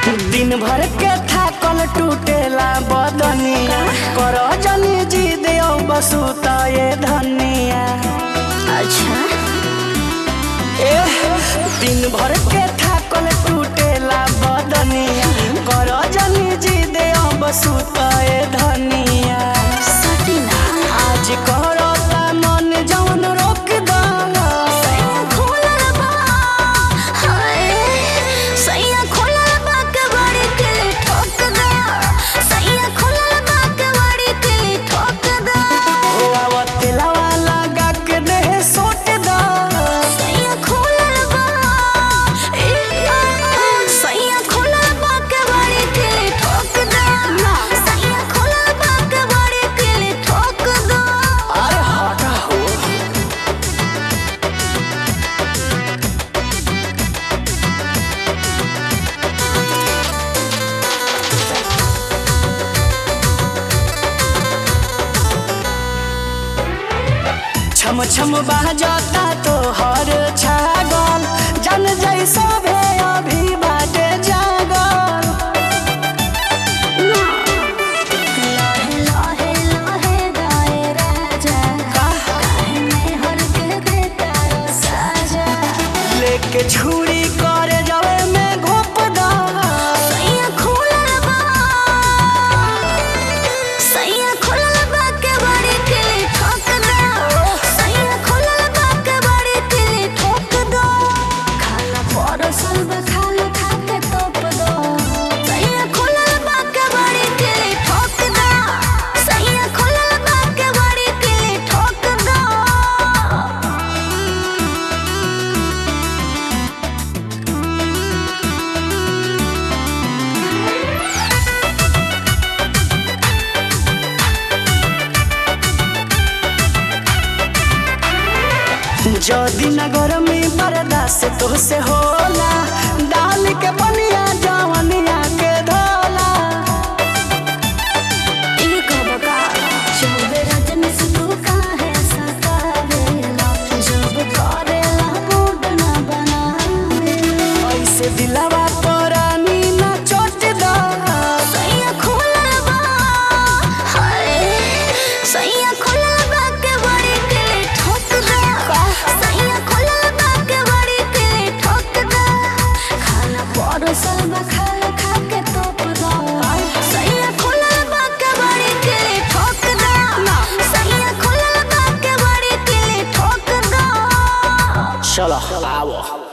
दिन भर के थाकल टूटेला बदनिया कर जनी जी देओ बसु त ये धनिया अच्छा एह, दिन भर के थाकल टूटेला बदनिया कर जनी जी देओ बसु त ये धनिया सटीना आज करता मन जवन रोक दाना सैया खोलल बा हाय सैया खोलल बा के बड़ी के ठोक दे सैया खोलल बा के बड़ी के ठोक दे तेलावा लगा के देह सोट दा सैया खोलल बा ए सैया खोलल बा के बड़ी के ठोक दे सैया खोलल बा के बड़ी के ठोक दे अरे हटा हो छम छम बाजता तो हर छागल जन जैसा भे अभी बाटे जागल लाहे लाहे लाहे गाए राजा काहे में हर के देता रो साजा लेके छुरी करे जावे में घोप दा सैया खोलल बा सैया खोलल बा के बड़ी के ठोक दे सैया खोलल बा के बड़ी के ठोक दो खाना परसल बा खाना खा के तोप दो सैया खोलल बा के बड़ी के ठोक दो सैया खोलल बा के बड़ी के ठोक दो जदी नगर में बर्दाश्त तो से होला डाल के बनिया जवनिया के धोला ई कब का जब रजन से तू काहे सतावेला जब करेला मूड ना बनावेला ऐसे दिलावा परानी ना चोट दा सैया खोलल बा हाय सैया खोलल बा के बड़ी के ठोक दे सैया खोलल बा के बड़ी के ठोक दे खाना परसल बा खाना खा के तोप दो सैया खोलल बा के बड़ी के ठोक दे सैया खोलल बा के बड़ी के ठोक दो चलो आओ